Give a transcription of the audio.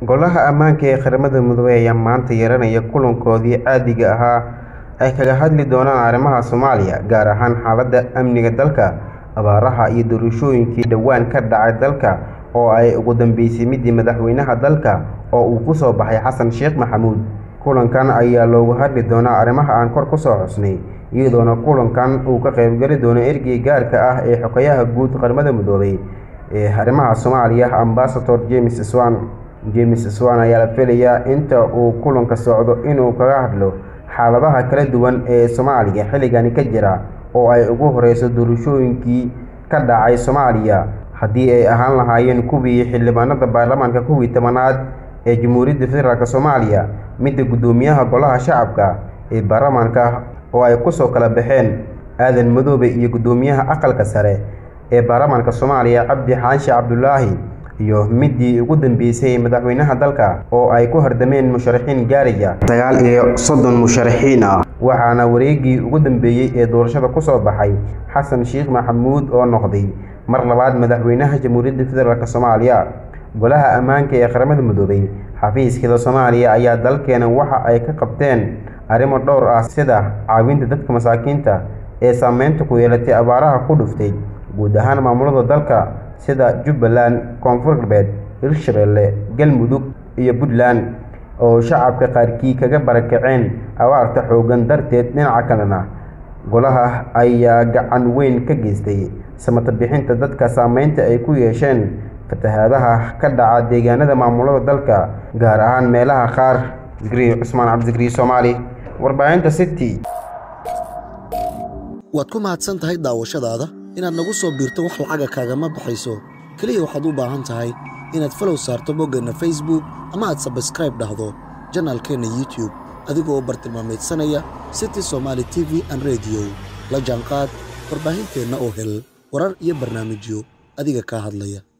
Golaha ammaanka ee qaramada midoobay ayaa maanta yeelanaya kulankoodii caadiga ahaa ay kaga hadli doonaan arrimaha Soomaaliya, gaar ahaan xaaladda amniga dalka, abaaraha iyo doorashooyinkii dhawaan ka dhacay dalka oo ay ugu dambeysay midii madaxweynaha dalka oo uu ku soo baxay Xasan Sheekh Maxamuud. Kulankan ayaa looga hadli doonaa arrimaha aan kor ku soo xusnay, iyadoona kulankan uu ka qaybgali doono ereyga gaarka ah ee Xogayaha Guud Qaramada Midoobay ee arrimaha Soomaaliya, Ambassador James Swan. James Swan ayaa la filayaa inta uu kulanka socdo inuu kaga hadlo xaaladaha kala duwan ee Soomaaliya xilligan ka jira oo ay ugu horeyso doorashooyinkii ka dhacay Soomaaliya, haddii ay ahaan lahaayeen kuwii xildhibaanada baarlamaanka kuwii tobanaad ee Jamhuuriyadda Federaalk Soomaaliya, midda guddoomiyaha Golaha Shacabka ee baarlamaanka oo ay kusoo kala baxeen Aadan Madoobe iyo guddoomiyaha Aqalka Sare ee baarlamaanka Soomaaliya Cabdi Xaashi Cabdulaahi iyo midii ugu dambeysay madaxweynaha dalka oo ay ku hardameen musharaxiin gaaraya sagaal iyo soddon musharaxiin ah waxaana wareegii ugu dambeeyay ee doorashada ku soo baxay Xasan Sheekh Maxamuud oo noqday mar labaad madaxweynaha Jamhuuriyadda Federaalk Soomaaliya. Golaha ammaanka ee qaramada midoobay xafiiskeeda Soomaaliya ayaa dalkeena waxa ay ka qabteen arrimo dhowr ah sida caawinta dadka masaakiinta ee saameynta ku yeelatay abaaraha ku dhuftay guud ahaan maamulada dalka sida Jubbaland, Koonfur Galbeed, Hirshabelle, Galmudug iyo Puntland oo shacabka qaarkii kaga barakaceen abaarta xooggan darteed. Dhinaca kalena, golaha ayaa gacan weyn ka geystay samata bixinta dadka saameynta ay ku yeesheen fatahaadaha ka dhaca deegaanada maamulada dalka, gaar ahaan meelaha qaar. Zikriyo Cusmaan Cabdi Soomaali, Warbaahinta City. waad ku mahadsan tahay daawashadaada inaad nagu soo biirto wax lacaga kaagama baxayso keliya waxaad u baahan tahay inaad falow saarto boggeenna facebook ama aad sabskraib dhahdo janaalkeenna youtube adigoo bartilmaameedsanaya city somaali t v an rediyo la jaanqaad warbaahinteenna oo hel warar iyo barnaamijyo adiga kaa hadlaya